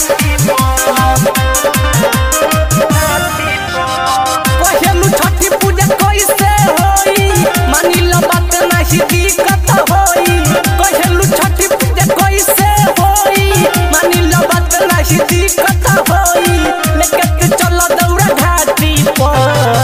कहेलु छठी पूजा कैसे होई मानी लो बात नाही दिक्कत होई कहेलु छठी पूजा कैसे होई मानी लो बात नाही दिक्कत होई लेके के चलो दौड़ा घाटी पर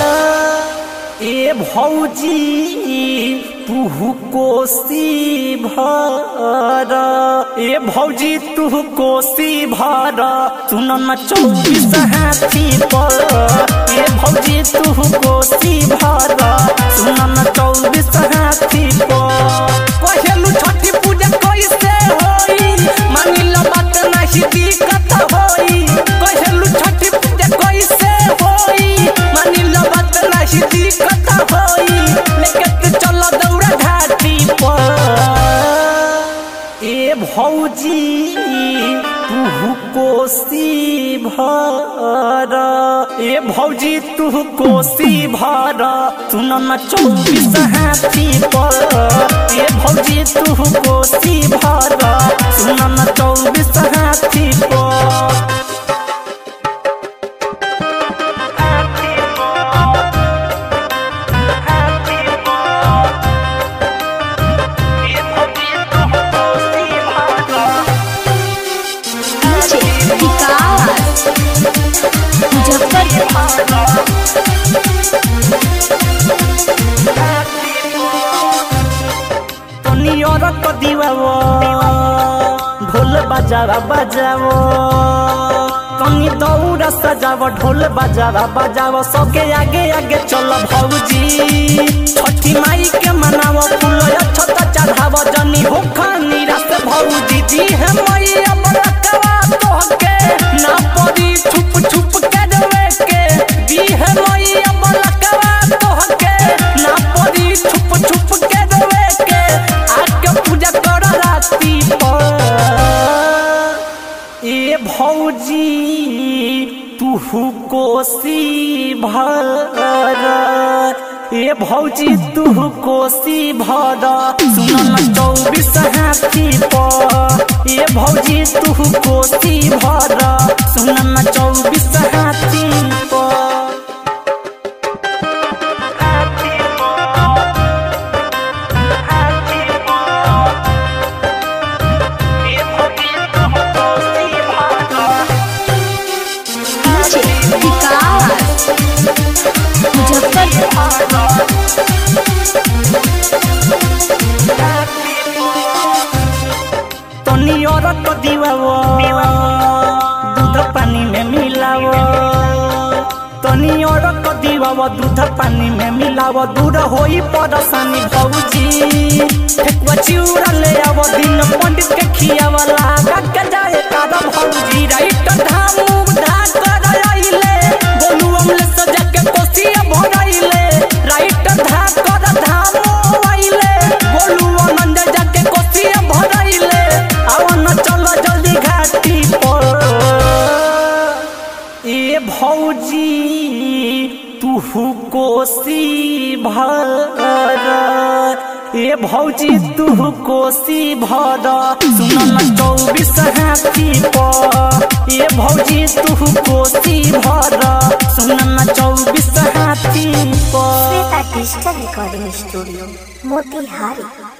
ए भौजी तू कोसी भर ए भौजी तू कोसी भर सुन न चौबीस हाथी पर ए भौजी तू कोसी भर सुन न चौबीस हाथी पर कहेलु छठी पूजा कैसे होई मानी लो बात नाही दिक्कत होई कहेलु छठी पूजा कैसे होई मानी लो बात नाही दिक्कत होई लेके के चलो दौड़ा घाटी पर ए भौजी तू कोसी भर ए भौजी तू कोसी भर सुन न चौबीस हाथी पर ए भौजी तू कोसी भर सुन न चौबीस हाथी पर नीचे विकास मुजफ्फरपुर तनी और कदीवावो ढोल बजावा बजावो तनी दौड़ा सजावो ढोल बजावा बजावो सबके आगे आगे चलो भौजी छठी माई के मनावो फूल छत चढ़ावो जनी होखा निराश भौजी दी है मैया बलकवा तोहके ना पड़ी छुप छुप के डरे के दी है मैया बलकवा तोहके ना पड़ी छुप छुप के डरे के आके पूजा कर राती पर ए भौजी तू कोसी भर ए भौजी तू कोसी भर सुन न चौबीस हाथी पर ए भौजी तू कोसी भर सुन न चौबीस हाथी पर नीचे विकास मुजफ्फरपुर तनी और कदीवावो दूध पानी में मिलावो तनी और कदीवावो दूध पानी में मिलावो दूर होई परेशानी भौजी ठेकुआ चिउरा ले आवो दिन पंडित के खियावा लागा के जाए कादा भौजी राइट धामू धा कर आइले गोलू अमले सजा के कोसिया भराइले राइट धा कर धामू आइले गोलू आनंद जाके कोसिया भराइले आओ न चलो जल्दी घाटी पर ए भौजी तू कोसी भर ए भौजी तू कोसी भर सुन न चौबीस हाथी पर ए भौजी तू कोसी भर सुन न चौबीस हाथी पर Shweta digital recording studio Motihari